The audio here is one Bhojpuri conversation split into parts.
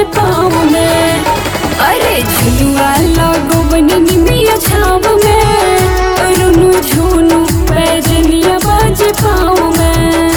पाँव में अरे झुलुआ लगो बननी मिया छाव में रुनु झुनु पैजनिया बाजे पाँव में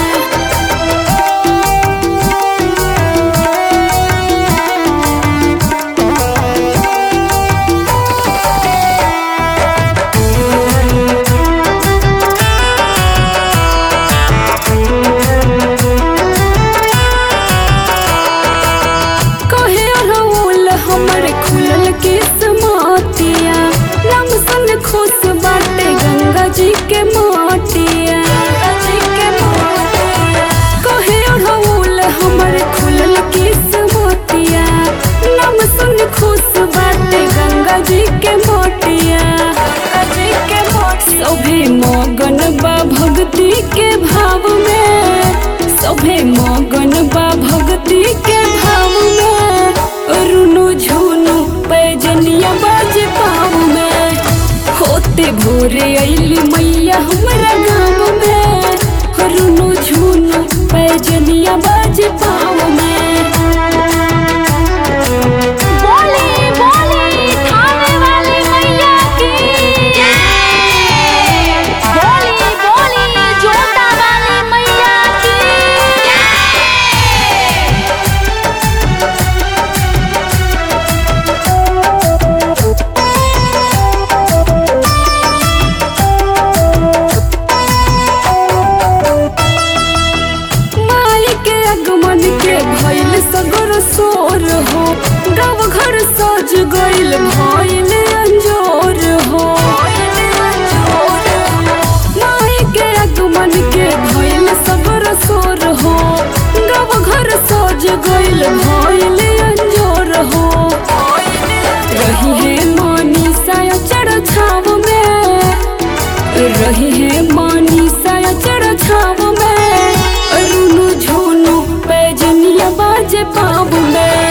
कहे रउल हमर खुलल किस्मतिया रंग संग खुश बाटे गंगा जी के माटिया कहे रउल हमर खुलल किस्मतिया रंग संग खुश बाटे गंगा जी के माटिया सभे मगन बा भक्ति के भाव में सभे मगन बा भक्ति के भाव में रुनु झुनु पैजनिया बाजे पाँव में होते भोरे अइली मैया हमरा गाँव में रुनु झुनु पैजनिया बाजे पाँव में बोली बोली थाने वाली मैया की बोली बोली जोता वाली मैया की माई के आगमन के भइल सगर सोर हो गाँव घर सज गइल भइल अंजोर हो माई के आगमन के भइल सगर सोर हो गाँव घर सज गइल भइल अंजोर हो रही है मानी साया चढ़ छाव में रही है मानी साया चढ़ छाव में रुनु झुनु पैजनिया बाजे पाँव में